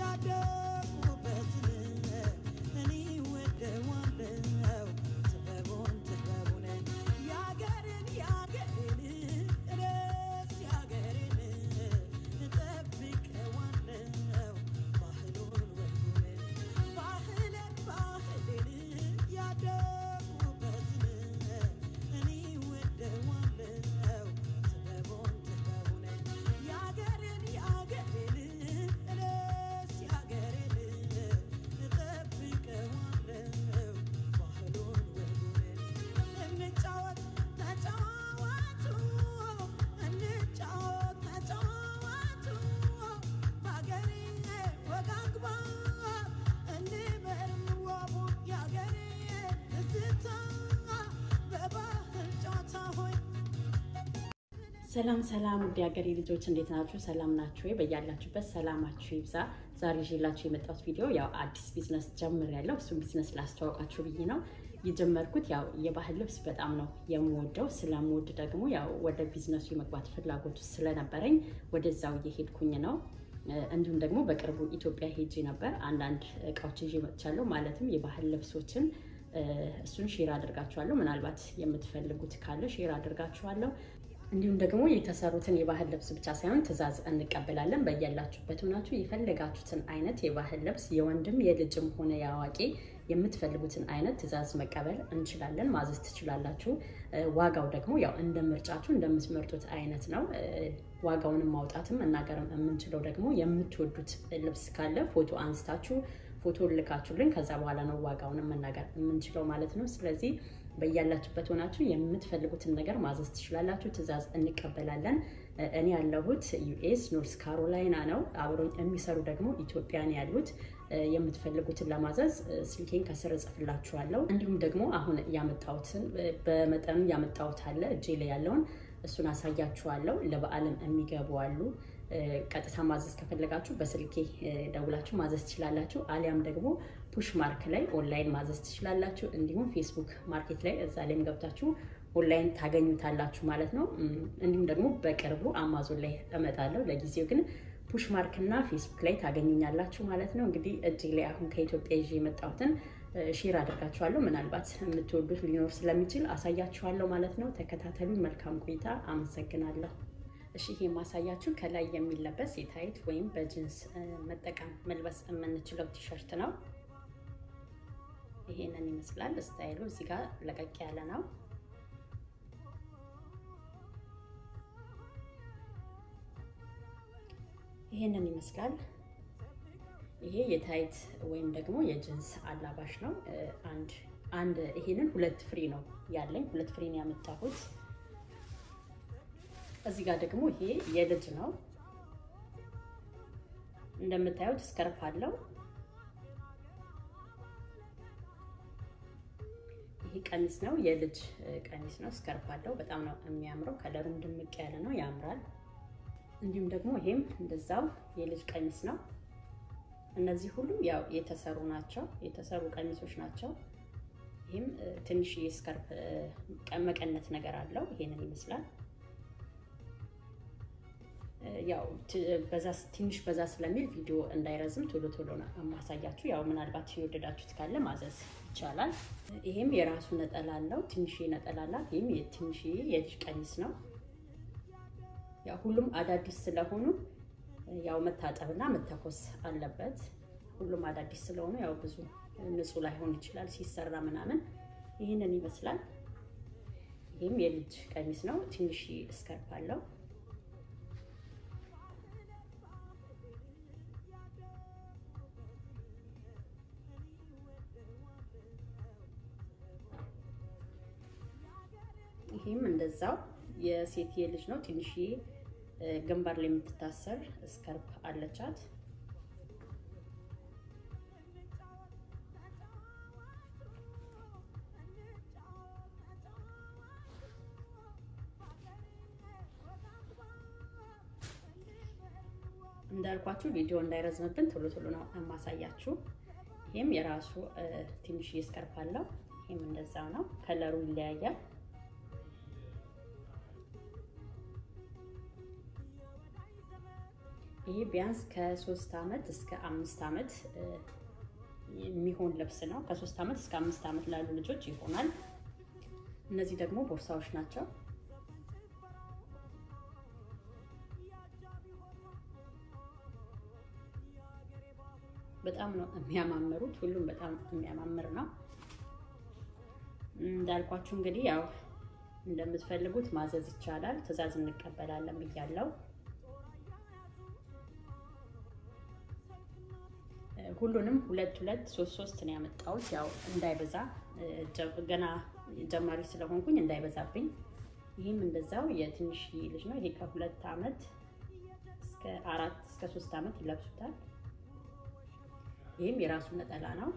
ሰላም ሰላም ውድ ሀገሬ ልጆች እንዴት ናችሁ? ሰላም ናችሁ ወይ? በያላችሁበት ሰላማችሁ ይብዛ። ዛሬ ይዤላችሁ የመጣሁት ቪዲዮ ያው አዲስ ቢዝነስ ጀምሬያለሁ። እሱም ቢዝነስ ላስተዋውቃችሁ ብዬ ነው የጀመርኩት። ያው የባህል ልብስ በጣም ነው የምወደው። ስለምወድ ደግሞ ያው ወደ ቢዝነሱ የመግባት ፍላጎቱ ስለነበረኝ ወደዛው እየሄድኩኝ ነው። እንዲሁም ደግሞ በቅርቡ ኢትዮጵያ ሄጄ ነበር። አንዳንድ እቃዎች ይዤ መጥቻለሁ። ማለትም የባህል ልብሶችን እሱን ሼር አድርጋችኋለሁ። ምናልባት የምትፈልጉት ካለ ሼር አድርጋችኋለሁ። እንዲሁም ደግሞ የተሰሩትን የባህል ልብስ ብቻ ሳይሆን ትዕዛዝ እንቀበላለን። በያላችሁበት ሆናችሁ የፈለጋችሁትን አይነት የባህል ልብስ የወንድም የልጅም ሆነ የአዋቂ የምትፈልጉትን አይነት ትዕዛዝ መቀበል እንችላለን፣ ማዘዝ ትችላላችሁ። ዋጋው ደግሞ ያው እንደ ምርጫችሁ እንደምትመርጡት አይነት ነው። ዋጋውንም ማውጣትም መናገርም የምንችለው ደግሞ የምትወዱት ልብስ ካለ ፎቶ አንስታችሁ ፎቶ ልካችሁልን ከዛ በኋላ ነው ዋጋውንም መናገር የምንችለው ማለት ነው። ስለዚህ በያላችሁበት ሆናችሁ የምትፈልጉትን ነገር ማዘዝ ትችላላችሁ። ትዕዛዝ እንቀበላለን። እኔ ያለሁት ዩኤስ ኖርስ ካሮላይና ነው። አብሮኝ የሚሰሩ ደግሞ ኢትዮጵያን ያሉት። የምትፈልጉትን ለማዘዝ ስልኬን ከስር እጽፍላችኋለሁ። እንዲሁም ደግሞ አሁን ያመጣሁትን በመጠኑ ያመጣሁት አለ እጄ ላይ ያለውን እሱን አሳያችኋለሁ። ለበዓልም የሚገቡ አሉ። ቀጥታ ማዘዝ ከፈለጋችሁ በስልኬ ደውላችሁ ማዘዝ ትችላላችሁ። አሊያም ደግሞ ፑሽ ማርክ ላይ ኦንላይን ማዘዝ ትችላላችሁ። እንዲሁም ፌስቡክ ማርኬት ላይ እዛ ላይም ገብታችሁ ኦንላይን ታገኙታላችሁ ማለት ነው። እንዲሁም ደግሞ በቅርቡ አማዞን ላይ እመጣለሁ። ለጊዜው ግን ፑሽ ማርክ እና ፌስቡክ ላይ ታገኙኛላችሁ ማለት ነው። እንግዲህ እጅ ላይ አሁን ከኢትዮጵያ ይዤ የመጣሁትን ሼር አድርጋችኋለሁ። ምናልባት የምትወዱት ሊኖር ስለሚችል አሳያችኋለሁ ማለት ነው። ተከታተሉ። መልካም ቆይታ። አመሰግናለሁ። እሺ ይሄ ማሳያችሁ ከላይ የሚለበስ የታይት ወይም በጅንስ መጠቀም መልበስ የምንችለው ቲሸርት ነው። ይሄንን ይመስላል ስታይሉ። እዚህ ጋር ለቀቅ ያለ ነው። ይሄንን ይመስላል። ይሄ የታይት ወይም ደግሞ የጅንስ አላባሽ ነው። አንድ አንድ ይሄንን ሁለት ፍሪ ነው ያለኝ፣ ሁለት ፍሪ ነው ያመጣሁት። እዚህ ጋር ደግሞ ይሄ የልጅ ነው። እንደምታዩት ስከርፍ አለው። ይሄ ቀሚስ ነው፣ የልጅ ቀሚስ ነው። ስከርፍ አለው። በጣም ነው የሚያምረው። ከለሩም ድምቅ ያለ ነው፣ ያምራል። እንዲሁም ደግሞ ይሄም እንደዛው የልጅ ቀሚስ ነው። እነዚህ ሁሉም ያው የተሰሩ ናቸው፣ የተሰሩ ቀሚሶች ናቸው። ይህም ትንሽ የስከርፍ መቀነት ነገር አለው። ይሄንን ይመስላል። ያው ትንሽ በዛ ስለሚል ቪዲዮ እንዳይረዝም ቶሎ ቶሎ ነው የማሳያችሁ። ያው ምናልባት የወደዳችሁት ካለ ማዘዝ ይቻላል። ይሄም የራሱ ነጠላ አለው። ትንሽ ነጠላ አላት። ይህም ትንሽ የልጅ ቀሚስ ነው። ያው ሁሉም አዳዲስ ስለሆኑ ያው መታጠብና መተኮስ አለበት። ሁሉም አዳዲስ ስለሆኑ ያው ብዙ ንጹህ ላይሆን ይችላል ሲሰራ ምናምን። ይህንን ይመስላል። ይህም የልጅ ቀሚስ ነው። ትንሽ እስከርፍ አለው። ይህም እንደዛው የሴት የልጅ ነው። ትንሽ ግንባር ላይ የምትታሰር ስከርፕ አለቻት። እንዳልኳችሁ ቪዲዮ እንዳይረዝምብን ቶሎ ቶሎ ነው የማሳያችሁ። ይህም የራሱ ትንሽ ስከርፕ አለው። ይህም እንደዛው ነው። ከለሩ ይለያያል። ይሄ ቢያንስ ከሶስት ዓመት እስከ አምስት ዓመት የሚሆን ልብስ ነው። ከሶስት ዓመት እስከ አምስት ዓመት ላሉ ልጆች ይሆናል። እነዚህ ደግሞ ቦርሳዎች ናቸው። በጣም ነው የሚያማምሩት። ሁሉም በጣም የሚያማምር ነው። እንዳልኳችሁ እንግዲህ ያው እንደምትፈልጉት ማዘዝ ይቻላል። ትዕዛዝ እንቀበላለን ብያለው። ሁሉንም ሁለት ሁለት ሶስት ሶስት ነው ያመጣሁት። ያው እንዳይበዛ ገና ጀማሪ ስለሆንኩኝ እንዳይበዛብኝ። ይህም እንደዛው የትንሽ ልጅ ነው። ይሄ ከሁለት ዓመት እስከ አራት እስከ ሶስት ዓመት ይለብሱታል። ይህም የራሱ ነጠላ ነው።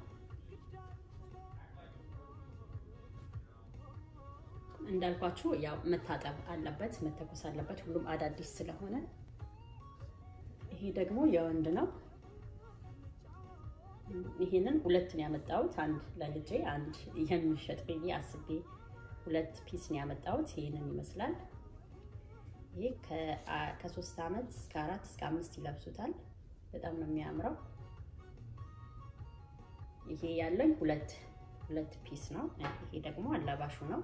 እንዳልኳችሁ ያው መታጠብ አለበት፣ መተኮስ አለበት። ሁሉም አዳዲስ ስለሆነ ይሄ ደግሞ የወንድ ነው። ይሄንን ሁለት ነው ያመጣሁት። አንድ ለልጄ አንድ የሚሸጥ ብዬ አስቤ ሁለት ፒስ ነው ያመጣሁት። ይሄንን ይመስላል። ይሄ ከሶስት ዓመት እስከ አራት እስከ አምስት ይለብሱታል። በጣም ነው የሚያምረው። ይሄ ያለኝ ሁለት ሁለት ፒስ ነው። ይሄ ደግሞ አላባሹ ነው።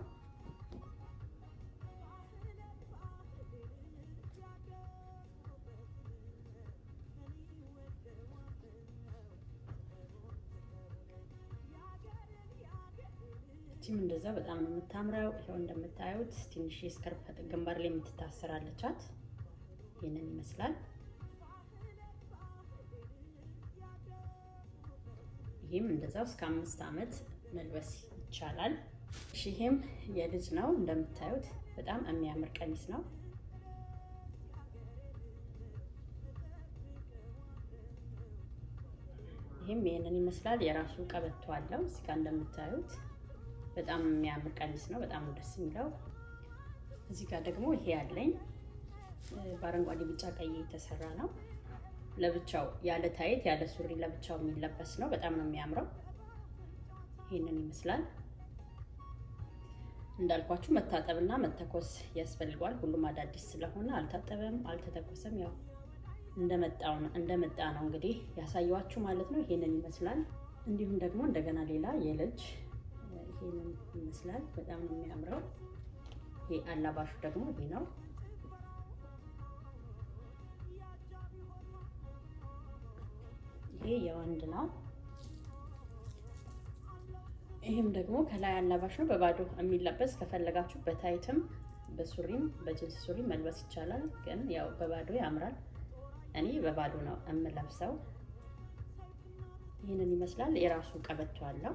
እቺም እንደዛ በጣም ነው የምታምረው። ይኸው እንደምታዩት ትንሽ የስከርፕ ግንባር ላይ የምትታሰራለቻት ይህንን ይመስላል። ይህም እንደዛው እስከ አምስት ዓመት መልበስ ይቻላል። እሺ ይሄም የልጅ ነው እንደምታዩት በጣም የሚያምር ቀሚስ ነው። ይህም ይህንን ይመስላል። የራሱ ቀበቶ አለው እዚህ ጋር እንደምታዩት በጣም የሚያምር ቀሚስ ነው። በጣም ደስ የሚለው። እዚህ ጋር ደግሞ ይሄ ያለኝ በአረንጓዴ ቢጫ ቀይ የተሰራ ነው። ለብቻው ያለ ታይት ያለ ሱሪ ለብቻው የሚለበስ ነው። በጣም ነው የሚያምረው። ይህንን ይመስላል። እንዳልኳችሁ መታጠብና መተኮስ ያስፈልገዋል። ሁሉም አዳዲስ ስለሆነ አልታጠበም፣ አልተተኮሰም። ያው እንደመጣው ነው እንደመጣ ነው እንግዲህ ያሳየዋችሁ ማለት ነው። ይሄንን ይመስላል። እንዲሁም ደግሞ እንደገና ሌላ የልጅ ይሄንን ይመስላል። በጣም ነው የሚያምረው። ይሄ አላባሹ ደግሞ ይሄ ነው። ይሄ የወንድ ነው። ይህም ደግሞ ከላይ አላባሽ ነው። በባዶ የሚለበስ ከፈለጋችሁ በታይትም በሱሪም በጅንስ ሱሪ መልበስ ይቻላል። ግን ያው በባዶ ያምራል። እኔ በባዶ ነው የምለብሰው። ይህንን ይመስላል። የራሱ ቀበቶ አለው።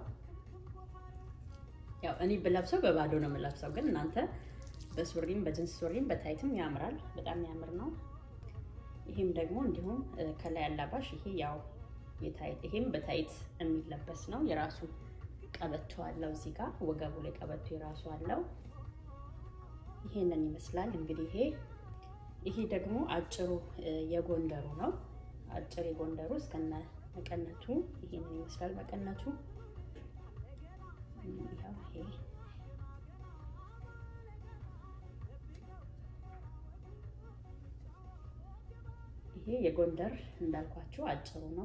ያው እኔ ብለብሰው በባዶ ነው የምለብሰው፣ ግን እናንተ በሱሪም በጅንስ ሱሪም በታይትም ያምራል። በጣም ያምር ነው። ይሄም ደግሞ እንዲሁም ከላይ አላባሽ ይሄ ያው ይሄም በታይት የሚለበስ ነው። የራሱ ቀበቶ አለው። እዚህ ጋር ወገቡ ላይ ቀበቶ የራሱ አለው። ይሄንን ይመስላል እንግዲህ ይሄ ይሄ ደግሞ አጭሩ የጎንደሩ ነው። አጭር የጎንደሩ እስከነ መቀነቱ ይሄንን ይመስላል። መቀነቱ ያው ይሄ ይሄ የጎንደር እንዳልኳችሁ አጭሩ ነው።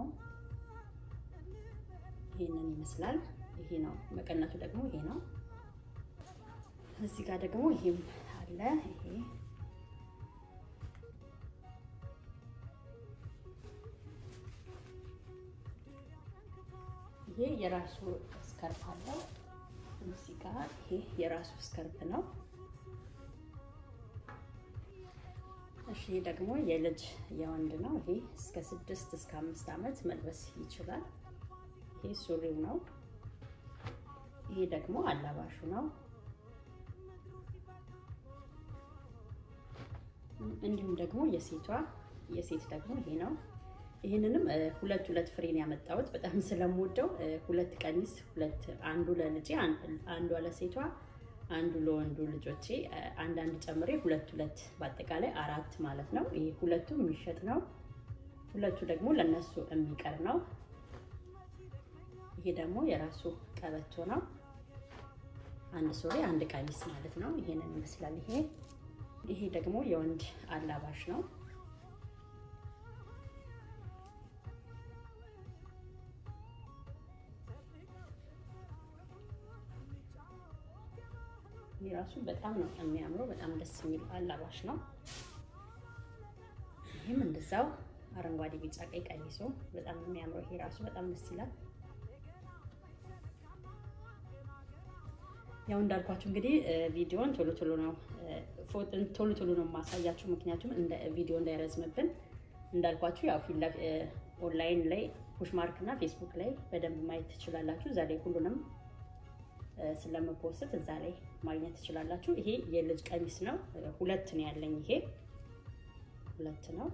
ይሄንን ይመስላል። ይሄ ነው መቀነቱ ደግሞ ይሄ ነው። እዚህ ጋር ደግሞ ይሄም አለ። ይሄ ይሄ የራሱ ስከርፍ አለው። እዚህ ጋር ይሄ የራሱ ስከርፍ ነው። እሺ ይሄ ደግሞ የልጅ የወንድ ነው። ይሄ እስከ ስድስት እስከ አምስት ዓመት መልበስ ይችላል። ይሄ ሱሪው ነው። ይሄ ደግሞ አላባሹ ነው። እንዲሁም ደግሞ የሴቷ የሴት ደግሞ ይሄ ነው። ይህንንም ሁለት ሁለት ፍሬን ያመጣሁት በጣም ስለምወደው ሁለት ቀሚስ ሁለት አንዱ ለልጄ አንዷ ለሴቷ አንዱ ለወንዱ ልጆቼ አንዳንድ ጨምሬ ሁለት ሁለት በአጠቃላይ አራት ማለት ነው። ይሄ ሁለቱ የሚሸጥ ነው። ሁለቱ ደግሞ ለነሱ የሚቀር ነው። ይሄ ደግሞ የራሱ ቀበቶ ነው። አንድ ሱሪ አንድ ቀሚስ ማለት ነው። ይሄንን ይመስላል። ይሄ ይሄ ደግሞ የወንድ አላባሽ ነው። ይህ ራሱ በጣም ነው የሚያምረው። በጣም ደስ የሚል አላባሽ ነው። ይህም እንደዛው አረንጓዴ፣ ቢጫ፣ ቀይ ቀሚሱ በጣም ነው የሚያምረው። ይሄ ራሱ በጣም ደስ ይላል። ያው እንዳልኳችሁ እንግዲህ ቪዲዮን ቶሎ ቶሎ ነው ቶሎ ቶሎ ነው የማሳያችሁ፣ ምክንያቱም እንደ ቪዲዮ እንዳይረዝምብን እንዳልኳችሁ ያው ኦንላይን ላይ ፑሽ ማርክ እና ፌስቡክ ላይ በደንብ ማየት ትችላላችሁ። እዛ ላይ ሁሉንም ስለምፖስት እዛ ላይ ማግኘት ትችላላችሁ። ይሄ የልጅ ቀሚስ ነው። ሁለት ነው ያለኝ። ይሄ ሁለት ነው።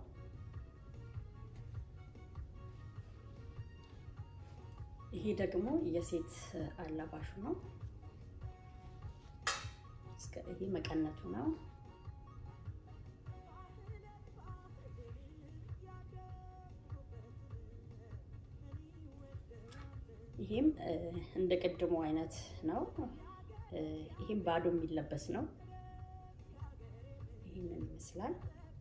ይሄ ደግሞ የሴት አላባሹ ነው። ይሄ መቀነቱ ነው። ይሄም እንደ ቅድሙ አይነት ነው። ይሄም ባዶ የሚለበስ ነው። ይህንን ይመስላል።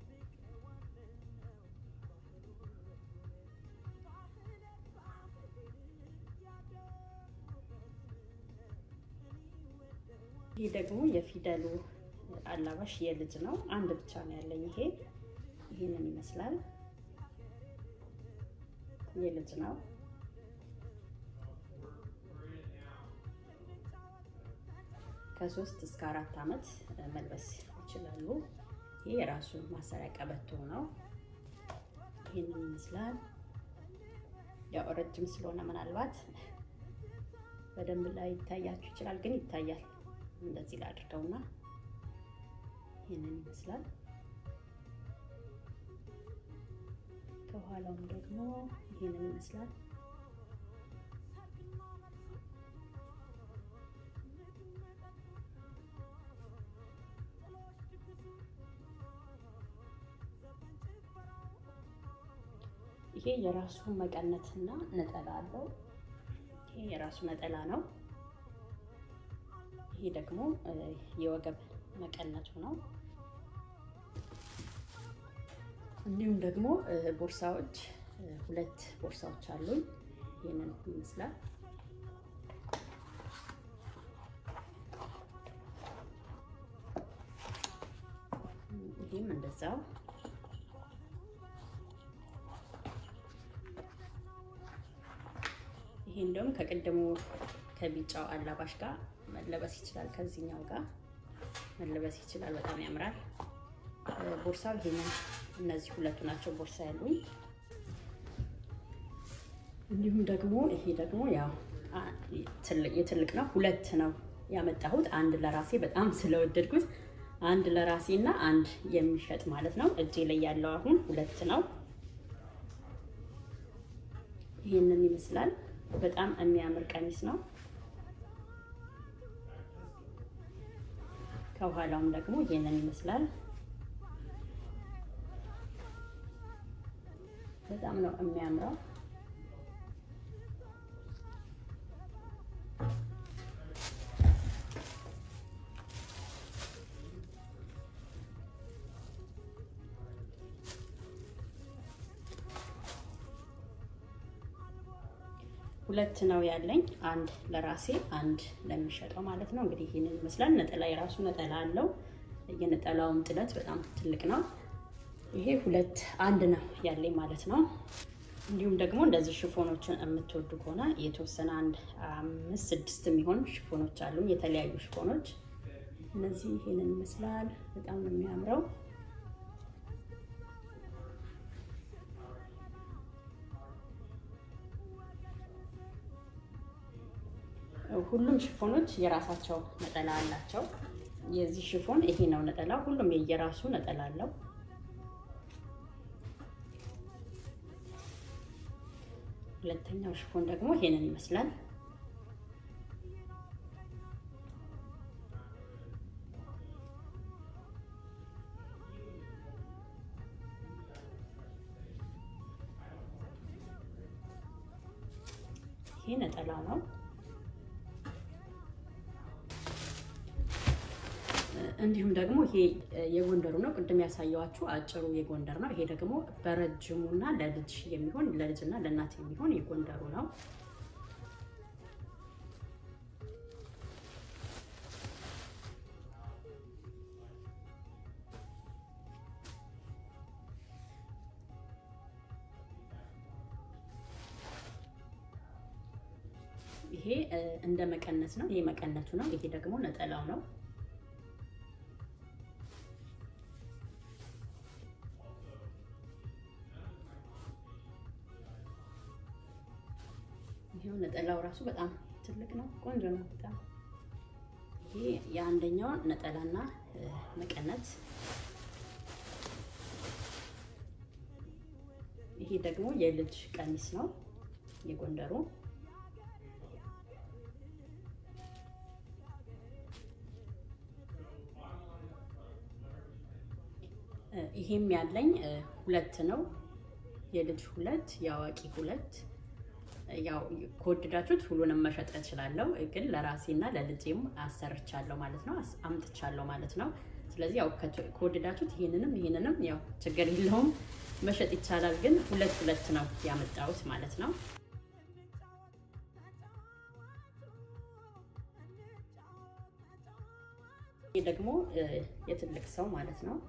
ይሄ ደግሞ የፊደሉ አላባሽ የልጅ ነው። አንድ ብቻ ነው ያለኝ። ይሄ ይህንን ይመስላል። የልጅ ነው። ከሶስት እስከ አራት ዓመት መልበስ ይችላሉ። ይህ የራሱ ማሰሪያ ቀበቶ ነው። ይህንን ይመስላል። ያው ረጅም ስለሆነ ምናልባት በደንብ ላይ ይታያችሁ ይችላል፣ ግን ይታያል። እንደዚህ ላድርገውና ይህንን ይመስላል። ከኋላውም ደግሞ ይህንን ይመስላል። ይሄ የራሱ መቀነትና ነጠላ አለው። ይሄ የራሱ ነጠላ ነው። ይሄ ደግሞ የወገብ መቀነቱ ነው። እንዲሁም ደግሞ ቦርሳዎች ሁለት ቦርሳዎች አሉኝ። ይህንን ይመስላል። ይህም እንደዛው ይሄ እንደውም ከቅድሙ ከቢጫው አላባሽ ጋር መለበስ ይችላል። ከዚህኛው ጋር መለበስ ይችላል። በጣም ያምራል። ቦርሳው ይሄንን እነዚህ ሁለቱ ናቸው ቦርሳ ያሉኝ። እንዲሁም ደግሞ ይሄ ደግሞ ያው የትልቅ ነው። ሁለት ነው ያመጣሁት። አንድ ለራሴ በጣም ስለወደድኩት አንድ ለራሴ እና አንድ የሚሸጥ ማለት ነው። እጄ ላይ ያለው አሁን ሁለት ነው። ይህንን ይመስላል። በጣም የሚያምር ቀሚስ ነው። ከኋላውም ደግሞ ይሄንን ይመስላል። በጣም ነው የሚያምረው። ሁለት ነው ያለኝ። አንድ ለራሴ አንድ ለሚሸጠው ማለት ነው። እንግዲህ ይህንን ይመስላል። ነጠላ የራሱ ነጠላ አለው። የነጠላውም ጥለት በጣም ትልቅ ነው። ይሄ ሁለት አንድ ነው ያለኝ ማለት ነው። እንዲሁም ደግሞ እንደዚህ ሽፎኖችን የምትወዱ ከሆነ የተወሰነ አንድ አምስት ስድስት የሚሆን ሽፎኖች አሉ፣ የተለያዩ ሽፎኖች። እነዚህ ይሄንን ይመስላል። በጣም ነው የሚያምረው። ሁሉም ሽፎኖች የራሳቸው ነጠላ አላቸው። የዚህ ሽፎን ይሄ ነው ነጠላ። ሁሉም የየራሱ ነጠላ አለው። ሁለተኛው ሽፎን ደግሞ ይሄንን ይመስላል። ይሄ ነጠላ ነው። እንዲሁም ደግሞ ይሄ የጎንደሩ ነው። ቅድም ያሳየዋችሁ አጭሩ የጎንደር ነው። ይሄ ደግሞ በረጅሙና ለልጅ የሚሆን ለልጅና ለእናት የሚሆን የጎንደሩ ነው። ይሄ እንደ መቀነት ነው። ይሄ መቀነቱ ነው። ይሄ ደግሞ ነጠላው ነው። ይሄው ነጠላው ራሱ በጣም ትልቅ ነው። ቆንጆ ነው በጣም ይሄ የአንደኛው ነጠላና መቀነት ይሄ ደግሞ የልጅ ቀሚስ ነው የጎንደሩ። ይሄም ያለኝ ሁለት ነው፣ የልጅ ሁለት፣ የአዋቂ ሁለት። ያው ከወደዳችሁት ሁሉንም መሸጥ እችላለሁ፣ ግን ለራሴና ለልጄም አሰርቻለሁ ማለት ነው፣ አምጥቻለሁ ማለት ነው። ስለዚህ ያው ከወደዳችሁት ይሄንንም ይሄንንም ያው ችግር የለውም መሸጥ ይቻላል። ግን ሁለት ሁለት ነው ያመጣሁት ማለት ነው። ይህ ደግሞ የትልቅ ሰው ማለት ነው።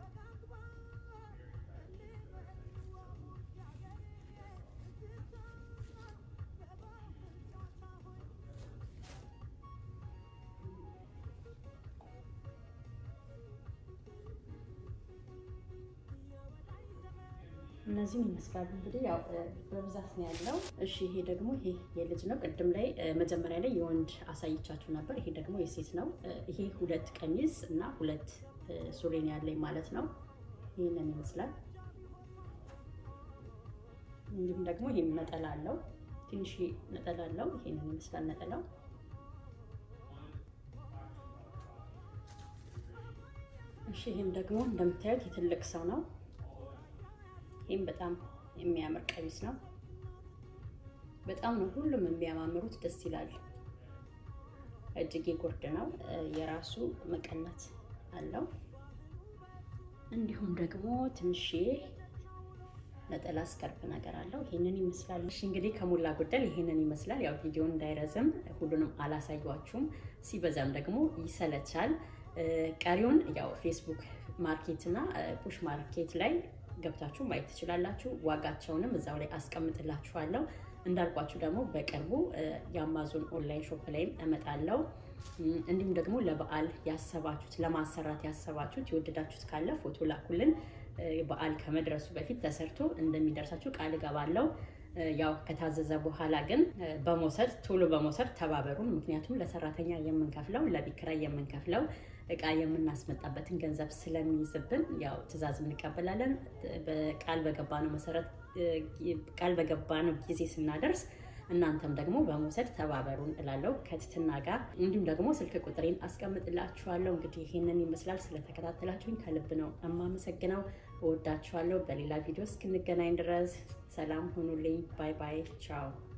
እነዚህም ይመስላሉ እንግዲህ ያው በብዛት ነው ያለው። እሺ ይሄ ደግሞ ይሄ የልጅ ነው። ቅድም ላይ መጀመሪያ ላይ የወንድ አሳይቻችሁ ነበር። ይሄ ደግሞ የሴት ነው። ይሄ ሁለት ቀሚስ እና ሁለት ሱሪ ነው ያለኝ ማለት ነው። ይህንን ይመስላል። እንዲሁም ደግሞ ይሄም ነጠላ አለው። ትንሽ ነጠላ አለው። ይሄንን ይመስላል ነጠላው። እሺ ይሄም ደግሞ እንደምታዩት የትልቅ ሰው ነው። ይህም በጣም የሚያምር ቀሚስ ነው። በጣም ነው ሁሉም የሚያማምሩት፣ ደስ ይላል። እጅጌ ጉርድ ነው። የራሱ መቀነት አለው። እንዲሁም ደግሞ ትንሽ ነጠላ ስከርፕ ነገር አለው። ይህንን ይመስላል። እሺ እንግዲህ ከሞላ ጎደል ይህንን ይመስላል። ያው ቪዲዮ እንዳይረዝም ሁሉንም አላሳያችሁም፣ ሲበዛም ደግሞ ይሰለቻል። ቀሪውን ያው ፌስቡክ ማርኬት እና ፑሽ ማርኬት ላይ ገብታችሁ ማየት ትችላላችሁ። ዋጋቸውንም እዛው ላይ አስቀምጥላችኋለሁ። እንዳልኳችሁ ደግሞ በቅርቡ የአማዞን ኦንላይን ሾፕ ላይም እመጣለሁ። እንዲሁም ደግሞ ለበዓል ያሰባችሁት ለማሰራት ያሰባችሁት የወደዳችሁት ካለ ፎቶ ላኩልን። በዓል ከመድረሱ በፊት ተሰርቶ እንደሚደርሳችሁ ቃል እገባለሁ። ያው ከታዘዘ በኋላ ግን በመውሰድ ቶሎ በመውሰድ ተባበሩን። ምክንያቱም ለሰራተኛ የምንከፍለው ለቤት ኪራይ የምንከፍለው እቃ የምናስመጣበትን ገንዘብ ስለሚይዝብን ያው ትዕዛዝ እንቀበላለን። ቃል በገባነው መሰረት ቃል በገባነው ጊዜ ስናደርስ እናንተም ደግሞ በመውሰድ ተባበሩን እላለሁ ከትትና ጋር። እንዲሁም ደግሞ ስልክ ቁጥሬን አስቀምጥላችኋለሁ። እንግዲህ ይህንን ይመስላል። ስለተከታተላችሁኝ ከልብ ነው የማመሰግነው። እወዳችኋለሁ። በሌላ ቪዲዮ እስክንገናኝ ድረስ ሰላም ሁኑልኝ። ባይ ባይ። ቻው